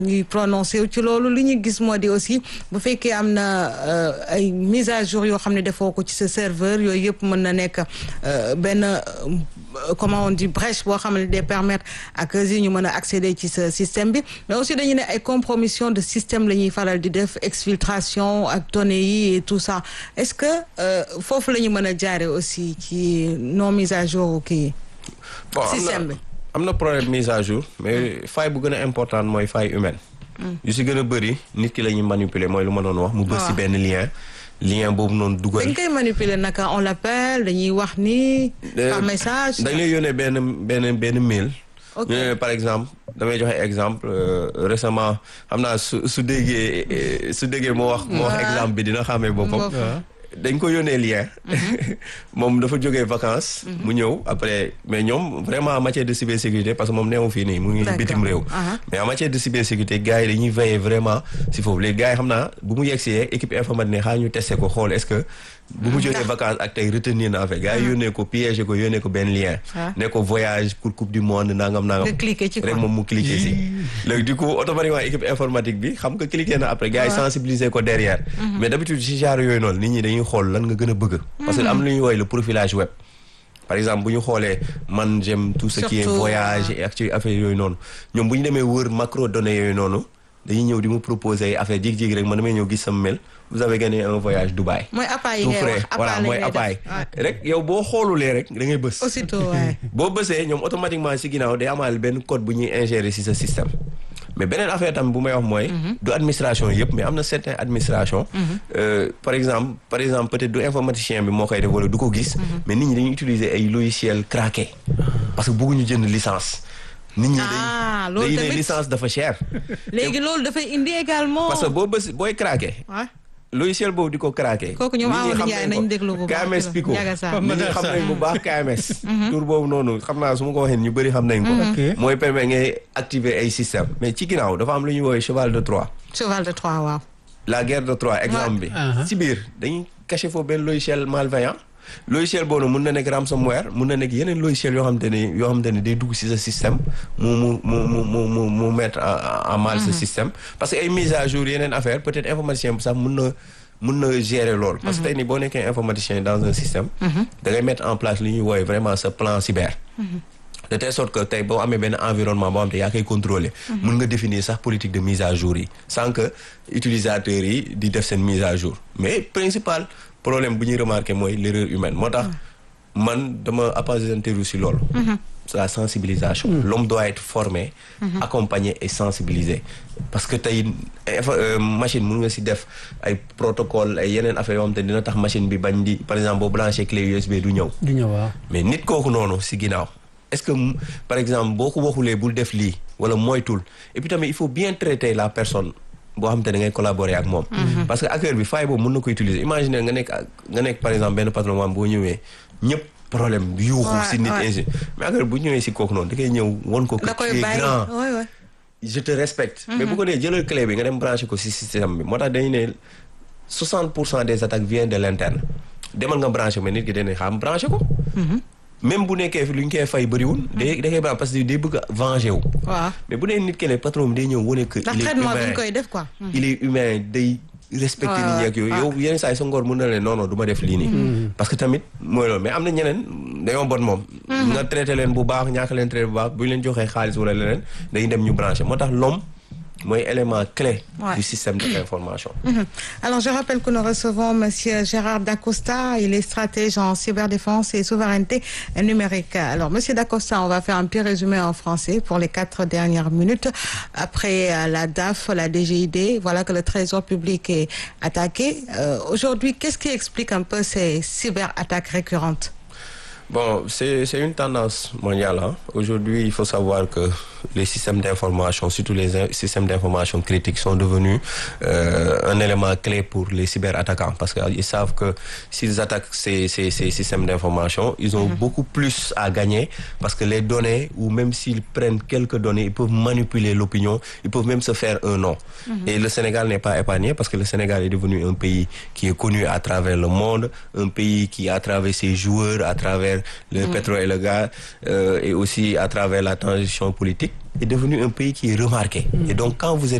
ñuy prononcé ci loolu li ñu gis moo di aussi bu fekkee am na ay mise à jour yoo xam ne defoo ko ci sa serveur yooyu yëpp mën na nekk benn comment on dit brèche boo xam ne day permettre ak yi ñu mën a accéder ci sa système bi mais aussi dañu ne ay compromission de système la ñuy faral di def exfiltration ak données yi et tout ça est-ce que foofu la ñu mën a jaare aussi ci non mise à jour kii système bi am na problème mise à jour mais faille bu gën a importante mooy faille humaine yu si gën a bëri nit ki la ñuy manipuler mooy lu ma doon wax mu bës si benn lien lien boobu noonu dugal dañ koy manipuler naka on l'appelle dañuy wax ni par message dañ lay yónnee benn benn benn mail ñu ne par exemple damay joxe exemple récemment xam naa su su déggee su déggee moo wax moo wax exemple bi dina xamee boppam dañ ko yónnee lien moom dafa jógee vacances mu ñëw après mais ñoom vraiment en matière de cybersécurité parce que moom neewu fii nii mu ngi bitim réew mais en matière de cybersécurité gars yi dañuy veiller vraiment si foofu les gars yi xam naa bu mu yegsee équipe informatique ne xaar ñu testé ko xool est-ce que bu mu jógee vacances ak tey retenir na affaire gars yi yónnee ko piégé ko yónnee ko benn lien ne ko voyage pour coupe du monde nangam nangam rek moom mu cliqué si léegi du coup automatiquement équipe informatique bi xam nga cliqué na après gars yi sensibiliser ko derrière mais d'habitude si genre yooyu noonu nit ñi dañuy xool lan nga gën a bëgg parce que am lu ñuy woowee le profilage web par exemple bu ñu xoolee man j'aime tout ce qui est voyage et ak ci affaire yooyu noonu ñoom bu ñu demee wër macro données yooyu noonu dañuy ñëw di mu proposer ay affaire jékki-jékki rek man damay ñëw gis sama mail vous avez gagné un voyage Dubaï. mooy appareil tout frais voilà mooy appareil rek yow boo xoolulee rek da ngay bës. aussitôt waay. boo bësee ñoom automatiquement si ginnaaw day amaale benn code bu ñuy ingérer si sa système. mais beneen affaire tam bu may wax mooy. du administration yëpp mais am na certaines administration par exemple par exemple peut-être du informaticien bi moo koy def wala du ko gis. mais nit ñi dañuy utiliser ay logiciels craqués. parce que bëgguñu jënd licence. nit ñi day loolu day ne licence dafa cher. léegi loolu dafay indi également. parce que boo bës booy craqué. logiciel boobu di ko craqué. kooku ñoom Amadou Ndiaye nañ déglu bu baax KMS Pico nit ñi xam nañ bu baax KMS. tur boobu noonu xam naa su ma ko waxee ñu bëri xam nañ ko. mooy permettre ngay activer ay système mais ci ginnaaw dafa am lu ñuy woowee cheval de Troie. cheval de Troie waaw. la guerre de Troie exemple bi. ci biir dañuy caché foofu benn logiciel malveillant. logiciel boobu mun na nekk ransomware mun na nekk yeneen logiciel yoo xamante ne yoo xamante ne day dugg ci sa système mu mu mu mu mu mu mettre en mal ce système parce que ay mise à jour yeneen affaire peut-être informaticien bi sax mun na mun na gérer loolu. parce que tey nii boo nekkee informaticien dans un système. da ngay mettre en place li ñuy woowee vraiment ce plan cyber. de telle sorte que tey boo amee benn environnement boo xam te yaa koy contrôler mun nga définir sax politique de mise à jour yi sans que utilisateurs yi di def seen mise à jour mais principal. problème bu ñuy remarqué mooy l'erreur humaine moo tax man dama appesantir si loolu la sensibilisation l'homme doit être formé accompagné et sensibilisé parce que tey machine mun nga si def ay protocole ay yeneen affaire yoo xam te dina tax machine bi bañ di par exemple boo branché clé USB du ñëw du ñëw waaw mais nit kooku noonu si ginnaaw est-ce que par exemple boo ko waxulee bul def lii wala moytul et puis tamit il faut bien traiter la personne boo xam te da ngay collaborer ak moom parce que hacker bi faille boobu mën na ko utiliser imaginer nga nekk nga nekk par exemple benn patron moom boo ñëwee ñëpp problème yuuxu si nit ingi mais hacker bu ñëwee si kooku noonu da koy ñëw won ko que tu es grand je te respecte mais bu ko nee jëlal clé bi nga dem branché ko si système bi moo tax dañu ne 60 pour cent des attaques viennent de l'interne demal nga branché mais nit ki dañuy xam branché ko même bu nekkee fi lu ñu koy fay bëriwul. day da koy baax parce que day bëgg a venger wu. waaw mais bu dee nit ki ne patron bi day ñëw wane que. il est humain bu ñu koy def quoi. il est humain day respecté nit ñi ak yooyu. yow yenn saa yi sa ngor mën na leen non non du ma def lii nii. parce que tamit mooy loolu mais am na ñeneen dañoo bon moom. nga traité leen bu baax ñaaka leen traité bu baax bu ñu leen joxee xaalis wala leneen dañuy dem ñu branché moo tax l'homme mooy élément clé Ouais. du système de l'information. Mhm. Alors, je rappelle que nous recevons Monsieur Gérard Dacosta. Il est stratège en cyberdéfense et souveraineté numérique. Alors, Monsieur Dacosta, on va faire un petit résumé en français pour les quatre dernières minutes. Après euh, la DAF, la DGID, voilà que le Trésor public est attaqué. Euh, Aujourd'hui, qu'est-ce qui explique un peu ces cyberattaques récurrentes Bon, c'est c'est une tendance mondiale. hein. Aujourd'hui, il faut savoir que les systèmes d'information, surtout les in- systèmes d'information critiques, sont devenus euh, un élément clé pour les cyberattaquants parce qu'ils savent que s'ils attaquent ces, ces, ces systèmes d'information, ils ont beaucoup plus à gagner parce que les données, ou même s'ils prennent quelques données, ils peuvent manipuler l'opinion, ils peuvent même se faire un nom. Et le Sénégal n'est pas épargné parce que le Sénégal est devenu un pays qui est connu à travers le monde, un pays qui, à travers ses joueurs, à travers travers le pétrole et le gaz euh, et aussi à travers la transition politique est devenu un pays qui est remarqué et donc quand vous êtes